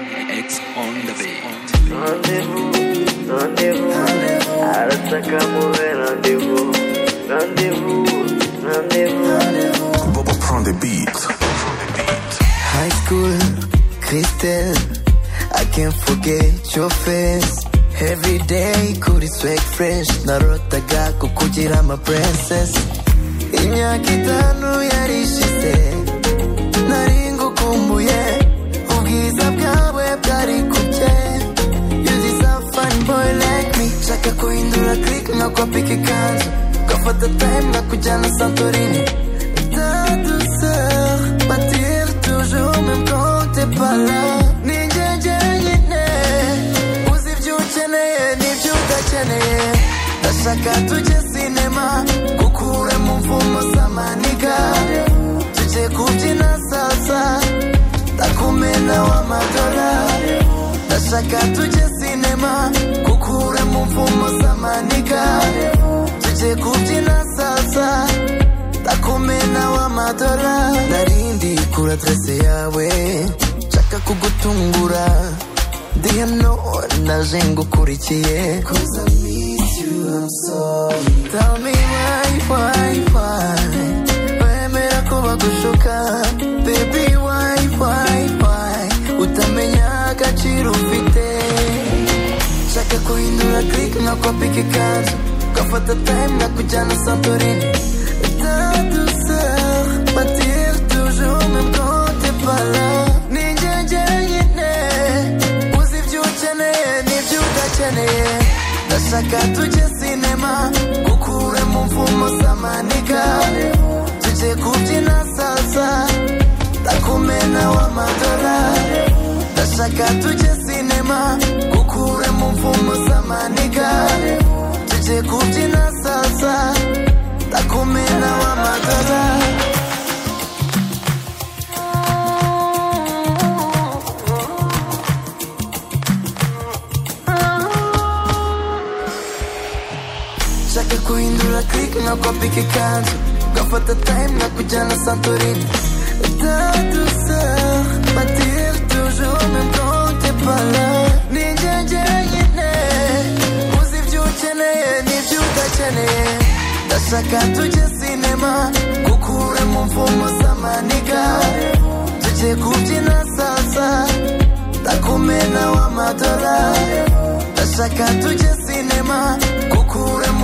on the beat. Rendez-vous, rendez-vous, arasaka muhe rendez-vous, rendez-vous, rendez-vous, Bobo prend des beats. High school, crystal. I can't forget your face. Every day, kuri sweat fresh. Narotaga kukugira ama princess. Imyaka itanu yari ishize. Nari ngukumbuye. Ubwiza bwawe bwari kubye. You deserve fine boy like me. Shaka kuhindura click nkakopika ikanzu. Gafata time nkakujyana Santorini. Ta douceur m'attire toujours même quand t'es pas là Ni njye njyewe nyine uzi ibyo ukeneye n'ibyo udakeneye ndashaka tujye sinema gukure mu mvumo z'amaniga tujye kubyina salsa ndakumena w'amadora ndashaka tujye sinema gukure mu mvumo z'amaniga tujye kubyina salsa ndakumena w'amadora narindi kura adrese yawe nshaka kugutungura ndi hano naje ngukurikiye Tell me why, why, why wemera ko bagushuka baby why, why, why utamenya agaciro ufite shaka kuhindura click nkakopika ikanzu gafata time nkakujyana santorini ta douceur m'attire toujours même quand t'es pas là ni njye njyenyine uzi ibyo ukeneye n'ibyo udakeneye ndashaka tujye sinema gukure mu mvumo z'amaniga tujye kubyina salsa ndakumena w'amadorari ndashaka tujye sinema gukure mu mvumo z'amaniga tujye kubyina salsa ndakumena w'amadora shaka kuhindura click nkakopika ikanzu gafata time nkakujyana santorini ta douceur m'attire toujours même quand t'es pas là ni njye njyenyine uzi ibyo ukeneye n'ibyo udakeneye ndashaka tujye sinema gukure mu mvumo z'amaniga tujye kubyina salsa ndakumena w'amadora ndashaka tujye sinema gukure